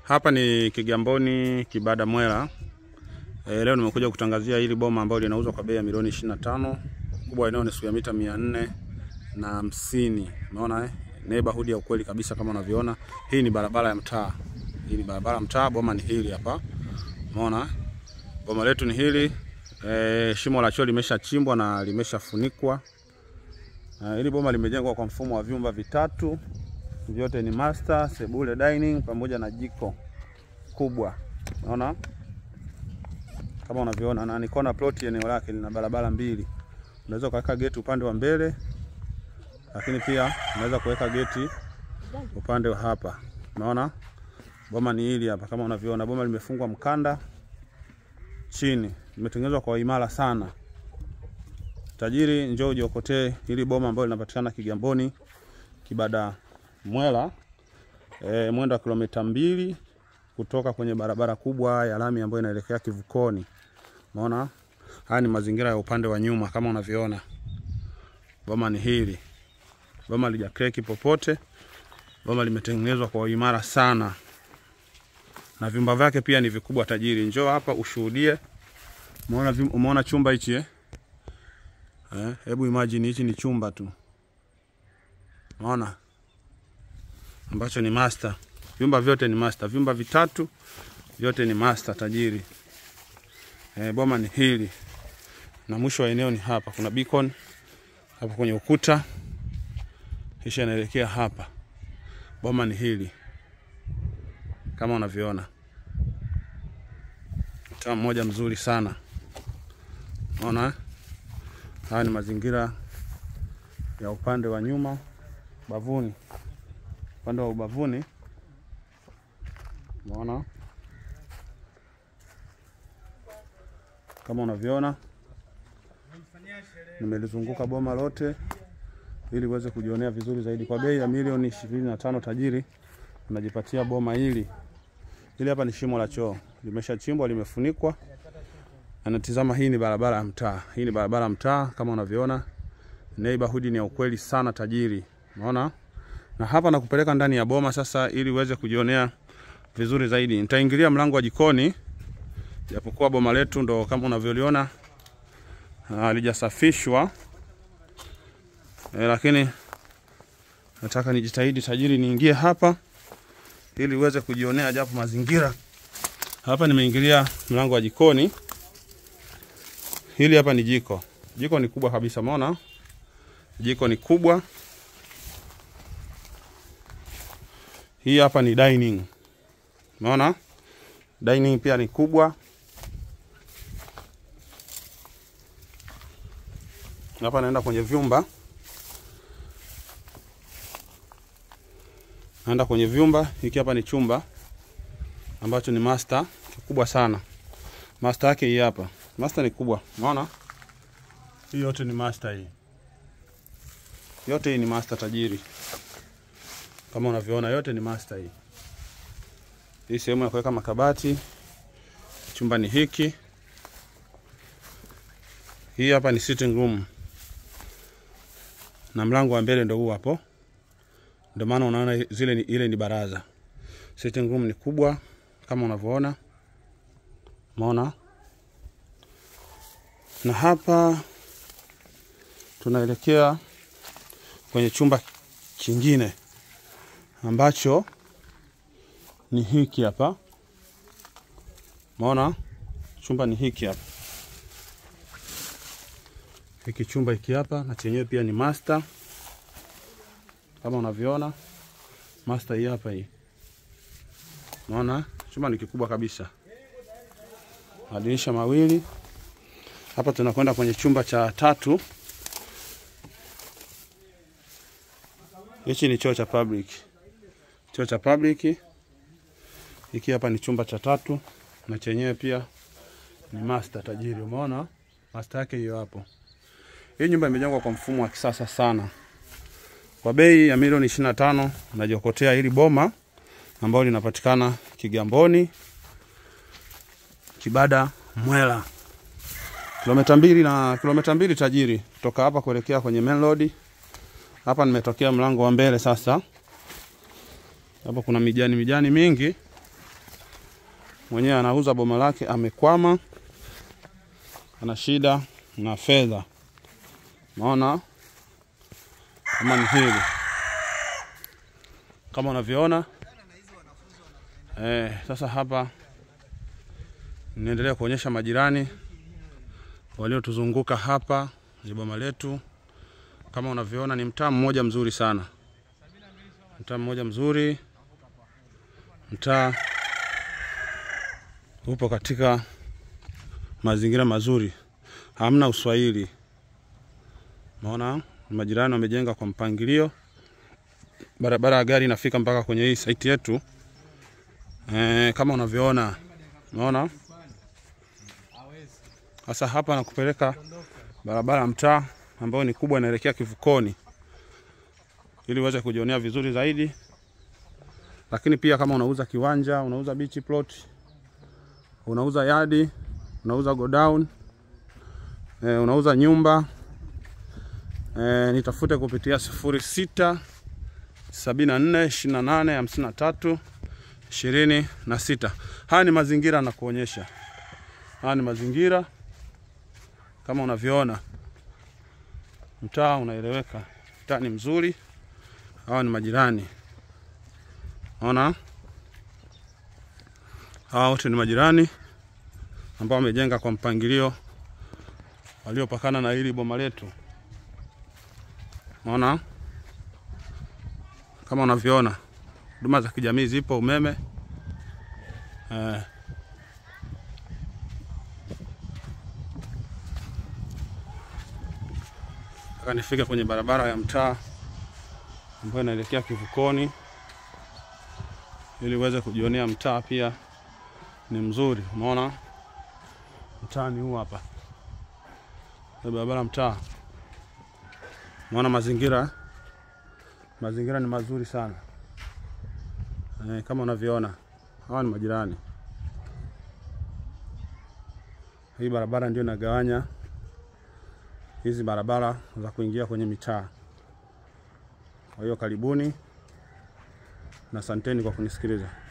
Hapa ni Kigamboni Kibada Mwera. E, leo nimekuja kutangazia hili boma ambalo linauzwa kwa bei ya milioni 25. Kubwa eneo ni square mita 400 na hamsini. Umeona eh? Neighborhood ya ukweli kabisa kama unavyoona. Hii ni barabara ya mtaa. Hii ni barabara ya mtaa, boma ni hili hapa. Umeona? Boma letu ni hili. E, shimo la choo limeshachimbwa na limeshafunikwa. Uh, hili boma limejengwa kwa mfumo wa vyumba vitatu, vyote ni master, sebule, dining pamoja na jiko kubwa. Unaona kama unavyoona, na ni kona plot, eneo lake lina barabara mbili. Unaweza kuweka geti upande wa mbele, lakini pia unaweza kuweka geti upande wa hapa. Unaona boma ni hili hapa, kama unavyoona, boma limefungwa mkanda chini, limetengenezwa kwa imara sana. Tajiri, njoo ujiokotee hili boma ambalo linapatikana Kigamboni Kibada Mwera, e, mwendo wa kilomita mbili kutoka kwenye barabara kubwa ya lami ambayo inaelekea kivukoni. Umeona, haya ni mazingira ya upande wa nyuma kama unavyoona. Boma ni hili, boma lijakreki popote, boma limetengenezwa kwa uimara sana na vyumba vyake pia ni vikubwa. Tajiri, njoo hapa ushuhudie. Umeona, umeona chumba hichi eh? Eh, hebu imagine hichi ni chumba tu. Unaona? Ambacho ni master. Vyumba vyote ni master. Vyumba vitatu vyote ni master tajiri. Eh, boma ni hili. Na mwisho wa eneo ni hapa. Kuna beacon hapa kwenye ukuta. Kisha inaelekea hapa. Boma ni hili. Kama unavyoona. Mtaa mmoja mzuri sana. Unaona? Haya ni mazingira ya upande wa nyuma bavuni, upande wa ubavuni. Unaona kama unavyoona, nimelizunguka boma lote ili uweze kujionea vizuri zaidi. Kwa bei ya milioni ishirini na tano tajiri unajipatia boma hili. Hili hapa ni shimo la choo, limeshachimbwa, limefunikwa anatizama. Hii ni barabara ya mtaa, hii ni barabara ya mtaa kama unavyoona. Neighborhood ni ya ukweli sana tajiri, unaona. Na hapa nakupeleka ndani ya boma sasa, ili uweze kujionea vizuri zaidi. Nitaingilia mlango wa jikoni, japokuwa boma letu ndo kama unavyoliona halijasafishwa e, lakini nataka nijitahidi tajiri, niingie hapa ili uweze kujionea japo mazingira. Hapa nimeingilia mlango wa jikoni. Hili hapa ni jiko. Jiko ni kubwa kabisa, umeona? Jiko ni kubwa. Hii hapa ni dining. Umeona? Dining pia ni kubwa. Hapa naenda kwenye vyumba. Naenda kwenye vyumba. Hiki hapa ni chumba ambacho ni master kikubwa sana. Master yake hii hapa. Master ni kubwa. Unaona? Hii yote ni master hii. Yote hii ni master tajiri. Kama unavyoona yote ni master hii. Hii sehemu ya kuweka makabati. Chumba ni hiki. Hii hapa ni sitting room. Na mlango wa mbele ndio huu hapo. Ndio maana unaona zile ni, ile ni baraza. Sitting room ni kubwa kama unavyoona. Umeona? Na hapa tunaelekea kwenye chumba kingine ambacho ni hiki hapa. Umeona? Chumba ni hiki hapa. Hiki chumba hiki hapa na chenyewe pia ni master. Kama unavyoona master hii hapa hii. Unaona? Chumba ni kikubwa kabisa. Madirisha mawili. Hapa tunakwenda kwenye chumba cha tatu. Hichi ni choo cha public. Choo cha public. Hiki hapa ni chumba cha tatu na chenyewe pia ni master tajiri. Umeona? Master yake hiyo hapo. Hii nyumba imejengwa kwa mfumo wa kisasa sana. Kwa bei ya milioni 25 unajiokotea hili boma ambalo linapatikana Kigamboni Kibada Mwera kilomita mbili na kilomita mbili tajiri kutoka hapa kuelekea kwenye main road. Hapa nimetokea mlango wa mbele sasa. Hapa kuna mijani mijani mingi mwenyewe anauza boma lake, amekwama, ana shida na fedha. Maona kama ni hili, kama unavyoona eh. Sasa hapa niendelea kuonyesha majirani waliotuzunguka hapa ni boma letu. Kama unavyoona ni mtaa mmoja mzuri sana, mtaa mmoja mzuri, mtaa upo katika mazingira mazuri, hamna uswahili. Maona majirani wamejenga kwa mpangilio, barabara ya gari inafika mpaka kwenye hii saiti yetu e, kama unavyoona unaona. Sasa hapa nakupeleka barabara ya mtaa ambayo ni kubwa, inaelekea kivukoni, ili uweze kujionea vizuri zaidi. Lakini pia kama unauza kiwanja, unauza beach plot, unauza yadi, unauza godown e, unauza nyumba e, nitafute kupitia sifuri sita sabini na nne ishirini na nane hamsini na tatu ishirini na sita. Haya ni mazingira na kuonyesha, haya ni mazingira kama unavyoona, mtaa unaeleweka, mtaa ni mzuri. Hawa ni majirani, ona, hawa wote ni majirani ambao wamejenga kwa mpangilio waliopakana na hili boma letu. Ona kama unavyoona, huduma za kijamii zipo, umeme eh. Nataka nifike kwenye barabara ya mtaa ambayo inaelekea kivukoni, ili uweze kujionea mtaa pia ni mzuri. Umeona mtaa ni huu hapa, barabara mtaa. Umeona mazingira, mazingira ni mazuri sana e, kama unavyoona hawa ni majirani. Hii barabara ndio inagawanya hizi barabara za kuingia kwenye mitaa. Kwa hiyo karibuni na asanteni kwa kunisikiliza.